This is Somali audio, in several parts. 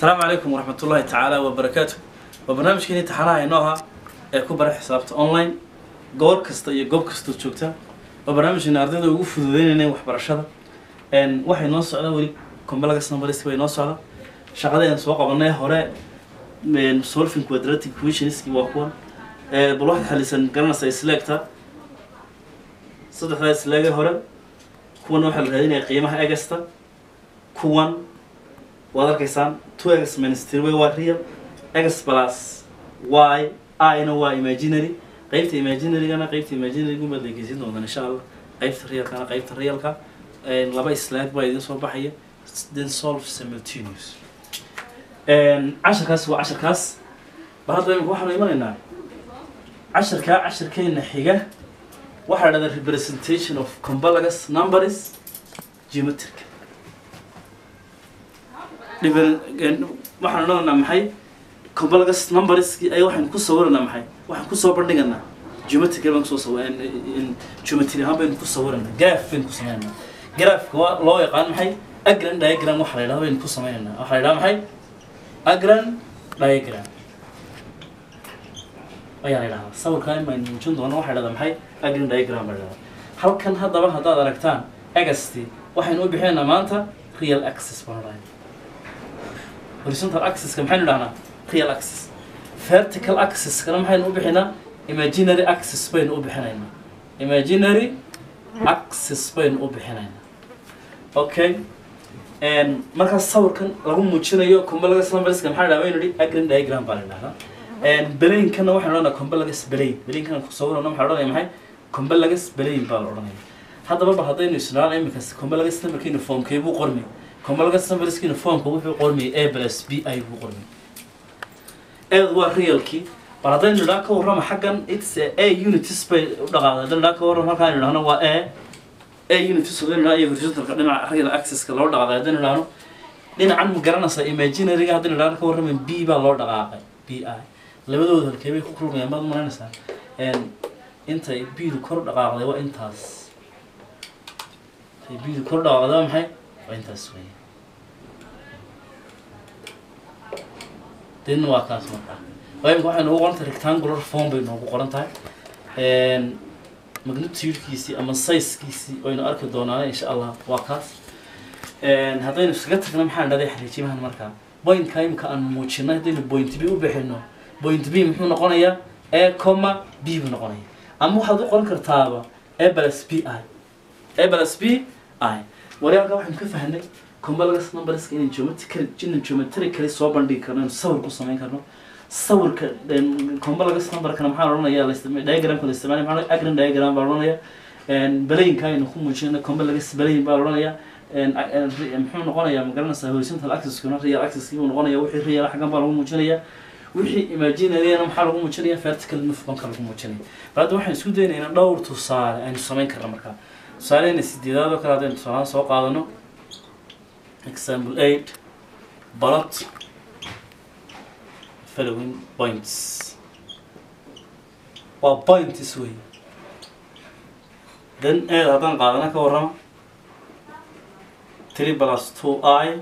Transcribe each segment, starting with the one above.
asalaamu calaykum waraxmat ullaahi tacaala wabarakaatu waa barnaamijkeeni imtixaanaha inoo ahaa ee ku bara xisaabta online goor kasta iyo goob kastood joogta waa barnaamijkeena ardayda ugu fududeynayna waxbarashada n waxay noo socda weli combalagas numbers bay noo socda shaqadeen soo qabanay hore n solving quadratic equationski waa kuwan ee bal waxaad xalisan garanaysaa isleegta saddexdaa isleege hore kuwan waxaa la raadinaya qiimaha egasta kuwan waad arkaysaan two x minus three way waa real x plus y i-na waa imaginary qeybta imaginarygana qeybta imaginary baad legeysin doontaan insha allah qeybta realkana qeybta realka laba slaag baa idin soo baxaya then solve simultaneous casharkaas waa casharkaas ba hadda imika waxaanu imanaynaa casharkaa casharkeena xiga waxaa la dhahdaa representation of combalagus numbers geometric waxaan odhanaa maxay combalagus numberski ay waxaan ku sawiranaa maxay waxaan kusoo bandhiganaa geometry baan kusoo saw geometry ahaan baynu ku sawiranaa graph baynu ku sameynanaa graphka waa loo yaqaan maxay agran diagram waxa la yidhahda baynu ku sameynanaa waxaa la yidhaha maxay agran diagram ayaa la yidhahdaa sawirkaa in baynu muujin doono waxaa la yidhahdaa maxay agran diagram baa la yidhahdaa halkan haddaba haddaad aragtaan agasti waxaynu u bixinaynaa maanta real access baan odhanay horizontal axis-ka maxaynu dhahnaa real axis vertical axis-kana maxaynu u bixinaa imaginary axis baynu u bixinaynaa imaginary axis baynu u bixinaynaa okay markaas sawirkan lagu muujinayo combalagus numberska maxaa dhaha baynu idhi agran diagram baa la dhahdaa belainkana waxaynu odhanaa combalagus belain belainkana kusawirana waxaa odhanaya maxay combalagus belain baa la odhanaya haddaba ba haddaynu isnaan iminkas combalagus numberkiina formkee buu qormay combalagus numberskiina formka wuxuu qormayay a plus b i buu qormayay eed waa realkii bal haddaynu idhaa ka warrama xaggan its a unities bay u dhaqaada haddaynu idhaa ka warrama halkaan idhahno waa a a unities haddaynu idhaa iyo horizontalka dhinaca real axis-ka loo dhaqaaday haddaynu idhahno dhinacan ma garanaysaa imaginaryga haddaynu idhahno ka warrama b baa loo dhaqaaqay b i labadooda halkee bay ku kulmayaan baad malaynaysaa intay b-du kor dhaqaaqday waa intaas intay b-du kor dhaqaaqday waa maxay waa intaas weeye didna waa kaas markaa waa imika waxay noogu qoran tahay rectangular form bay noogu qoran tahay magnitudekiisii ama sizekiisii waynu arki doonaa insha allah waa kaas haddaynu iskaga tagna maxaan dhaday xariijimahan markaa pointka imika aan muujinay haddaynu point b u bixino point b muxuu noqonayaa a comma b buu noqonaya ama waxaad u qoran kartaaba a plus b i a plus b i waryaanka waxaynu ka fahnay combalagus numberska inay geometrical inay geometrically soo bandhigi karno inuu sawir ku samayn karno sawirka combalagus numberkana maxaa la odhanayaa la isticmaal diagramka la isticmaalay maxaa agran diagram baa la odhanayaa belayinka aynu ku muujinayna combalagus belayin baa la odhanayaa muxuu noqonayaa ma garanaysaa horizontal axis-kuna real axis buu noqonaya wixii real xaggan baa lagu muujinaya wixii imaginaryana maxaa lagu muujinaya vertical nufbanka lagu muujinaya bal hadda waxaan isku daynaynaa dhowr tusaale aynu samayn karna markaa tusaalehena sideedaad oo kale haddaynu tusaalahaan soo qaadano example 8 plot following points waa points wey then eed haddaan qaadana ka warrama three plus two i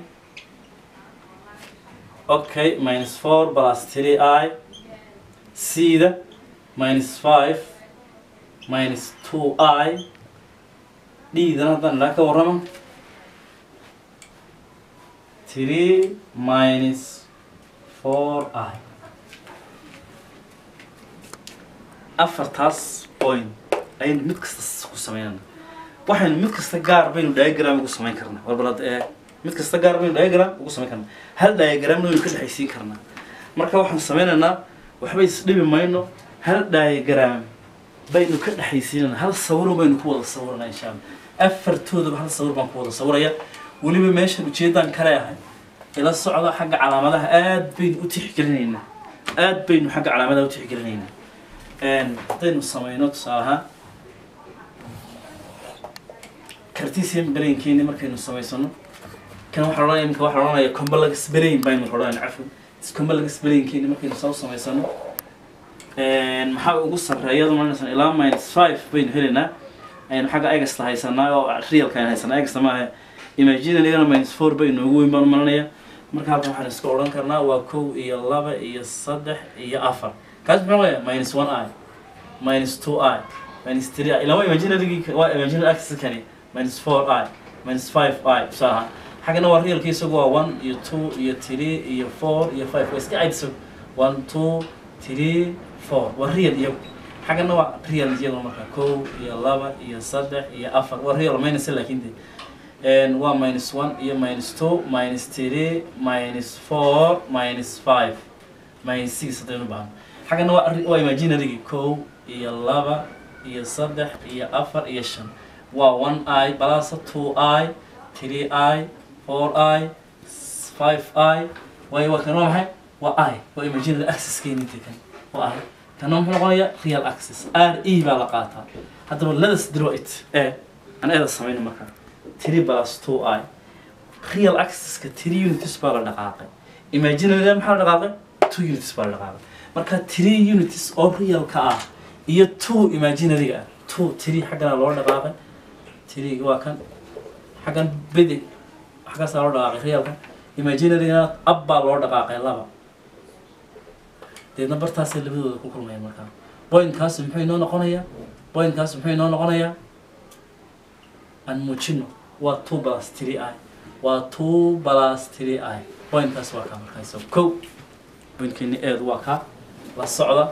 okay minus four plus three i c-da minus five minus two i d-dana haddaan idhaa ka warrama three minus four i afartaas point ayaynu mid kasta ku sameynana waxaynu mid kasta gaar baynu diagram ugu samayn karnaa warbalad ee mid kasta gaar baynu diagram ugu samayn karnaa hal diagramna waynu ka dhexaysiin karnaa marka waxaan sameynaynaa waxba isdhibi mayno hal diagram baynu ka dhexaysiinana hal sawiro baynu ku wada sawirana insha allah afartoodaba hal sawir baan ku wada sawiraya weliba meeshan ujeedaan kale ahay ila socda xagga calaamadaha aad baynu u tixgelinaynaa aad baynu xagga calaamadaha u tixgelinaynaa haddaynu sameyno tusaale ahaan cartesian brainkeeni markaynu samaysano kan waxaa odhanaya imika waxaa odhanaya combalagus brain baynu odhanaya cafwan combalagus brainkeeni markaynu soo samaysano maxaa ugu sarreeyada malinaysan ilaa minus five baynu helaynaa aynu xagga egasta haysanaa oo realka aynu haysanaa egasta maaha imaginarygana minus four bay noogu weyn baan u malinaya marka halkan waxaan iska odhan karnaa waa kow iyo laba iyo saddex iyo afar kaas muxuu leeyahay minus one i minus two i minus three i ilaa waa imaginary waa imaginary axis kani minus four i minus five i tusaale ahaan xaggana waa realki isagu waa one iyo two iyo three iyo four iyo five waa iska cayd isagu one two three four waa real iyagu xaggana waa real iyadoo marka kow iyo laba iyo saddex iyo afar waa real minus laakiin de and waa minus one iyo minus two minus three minus four minus five minus six haddaynu baahno xaggana waa waa imaginary kow iyo laba iyo saddex iyo afar iyo shan waa one i balasa two i three i four i five i waayo waa kan waa maxay waa i waa imaginary access keeninta kan waa i kana muxuu noqonayaa real access r e baa la qaataa haddaba ladas draw it e aan eeda samayno markaa three plus two i real accesska three unities baa la dhaqaaqay imaginary maxaa la dhaqaaqay two unities baa la dhaqaaqay marka three unities oo realka ah iyo two imaginary ah two three xaggana loo dhaqaaqay three waa kan xaggan bidi xaggaasaa loo dhaqaaqay realka imaginarygana ab baa loo dhaqaaqay laba deedna bartaasay labadooda ku kulmayaan markaa pointkaas muxuu inoo noqonayaa pointkaas muxuu inoo noqonayaa aan muujino waa two plus three i waa two plus three i pointkaas waa kaa markaa isago kow pointkeeni eedu waa kaa la socda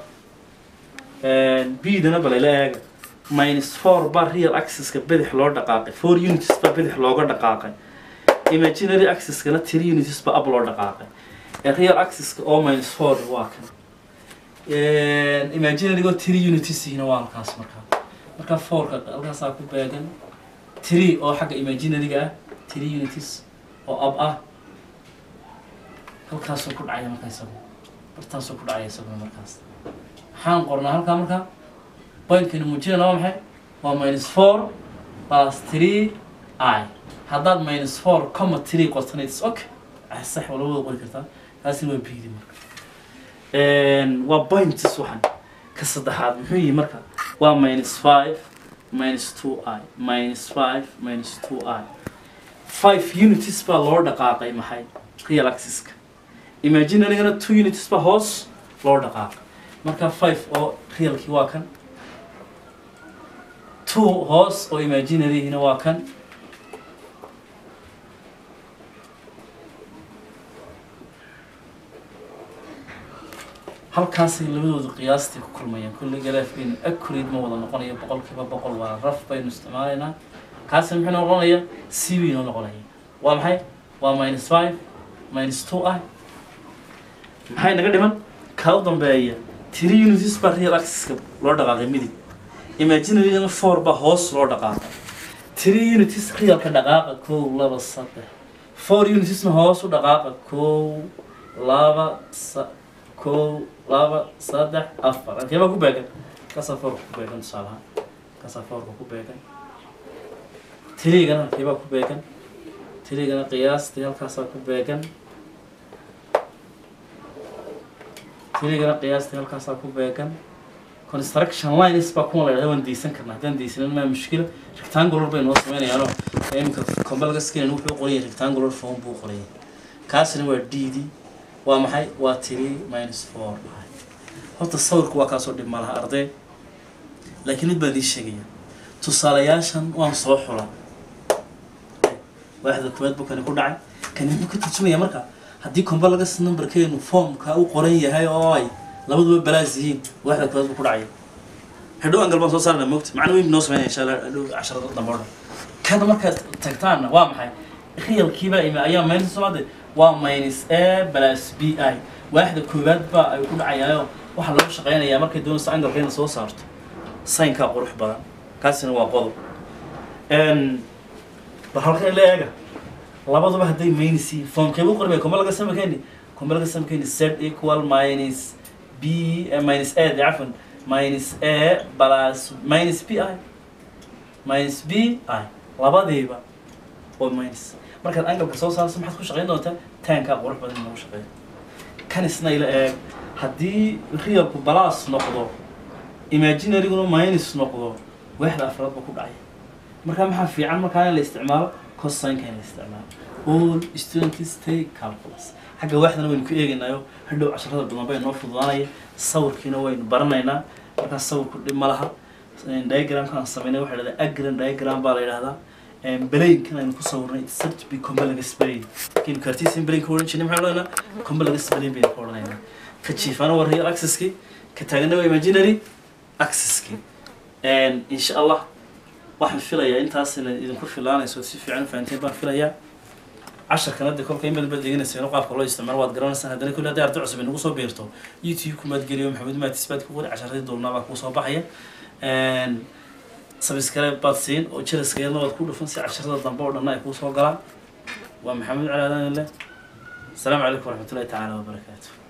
b-dana balayla eega minus four baa real accesska bidix loo dhaqaaqay four unities baa bidix looga dhaqaaqay imaginary accesskana three unities baa up loo dhaqaaqay ee real accesska oo minus four waa kan imaginarygo three unities ihina waa halkaas markaa marka fourka halkaasaa ku beegan three oo xagga imaginaryga ah three unities oo ab ah halkaasuu ku dhacaya markaa isagu bartaasuu ku dhacaya isaguna markaas maxaan qornaa halkaa markaa pointkani muujinana waa maxay waa minus four plus three i haddaad minus four comma three qortana its okay sax waa labada qori kartaa taasina waa bidi marka waa points waxan ka saddexaad muxuu yihi marka waa minus five minus two i minus five minus two i five unities baa loo dhaqaaqay maxay real accesska imaginarygana two unities baa hoos loo dhaqaaqay marka five oo realkii waa kan two hoos oo imaginaryhina waa kan halkaasay labadoodu qiyaastii ku kulmayaan kulli galaafkeenu accurate ma wada noqonayo boqolkiiba boqol waa raf baynu isticmaalaynaa kaasi muxuu noqonayaa c bay noo noqonaya waa maxay waa minus five minus two ah maxay naga dhiman kaa u dambeeya three unities baa real accesska loo dhaqaaqay midig imaginarygana four baa hoos loo dhaqaaqay three unities realka dhaqaaqa kow laba saddex four unitiesna hoos u dhaqaaqa kow laba sa kow laba saddex afar halkee baa ku beegan kaasaa foorka ku beegan tusaalahaan kaasaa foorka ku beegan tiriigana halkee baa ku beegan tiriigana qiyaastii halkaasaa ku beegan tiriigana qiyaastii halkaasaa ku beegan construction lines baa kuwan la yidhahda waan deysan karnaa haddaan deysanin maa mushkila rectangular bay noo sameynayaanoo iminka combalgaskinan wuxuu qorayay rectangular form buu qorayay kaasina waa d d waa maxay waa three minus four horta sawirku waa kaasoo dhib malaha arday laakiin mid baan idii sheegaya tusaalayaashan waan soo xula waaxda koowaad buu kani ku dhacay kani muxuu ka turjumaya marka haddii combalgas numberkeenu formka u qoran yahay oo ay labaduba balaas yihiin waaxda koowaad buu ku dhacaya hadhow angal baan soo saarna moogta macna weyn noo sameynaya insha allah hadhow casharada dambe o dhan kana markaad tagtaanna waa maxay realkiiba imi ayaa minus somaade waa minus a plus b i waaxda koowaad baa ay ku dhacayaayo waxaa lagu shaqeynayaa markay doonayso angalka ina soo saarto saynkaa qurux badan kaasina waa qodob bal halkan la eega labaduba hadday minus yihiin foomkeebu qormay kuma laga samakeeni kuma laga samakeeni z equal minus b minus a de cafwan minus a plus minus b i minus b i labadiiba oo minus markaad angalka soo saarso maxaad ku shaqeyn doontaa taankaa qurux badan lagu shaqeeyo kan isna ila eeg haddii realku balaas noqdo imaginaryguna minus noqdo waaxda afraad ba ku dhacaya markaa maxaa fiican markaa in la isticmaalo cosine in isticmaalo all students take calculus xagga waaxdana waynu ku eegaynayo hadhow casharada badan bay noo fududaanaya sawirkiina waynu baranaynaa markaas sawirku dhib ma laha diagramkan sameynay waxaa dhahdaa agran diagram baa la yidhahdaa belaynkan aynu ku sawirnay sub to be complex belayn kaynu cartesian belayn ka odhan jirnay maxaan odhanaynaa complex belayn baynu ka odhanaynaa ka jiifana waa real accesski ka taagana waa imaginary accesski insha allah waxaan filayaa intaas ina idinku filaanayso si fiican u fahanteen baan filayaa casharkan hadda kolka in badan baad degenayseen oo qaabka loo isticmaalo waad garanaysaan haddana kulli hadday arday cusub inagu soo biirto youtube kumaad geliyo maxamed maatis baad ku qori casharadii duubnaa baa kuu soo baxaya sabiscare baad siin oo jaraska yadna waad ku dhufan si casharada dambe oo dhanna ay kuu soo galaan waa maxamed cali aadan leh asalaamu calaykum waraxmatullahi tacaala wabarakaatu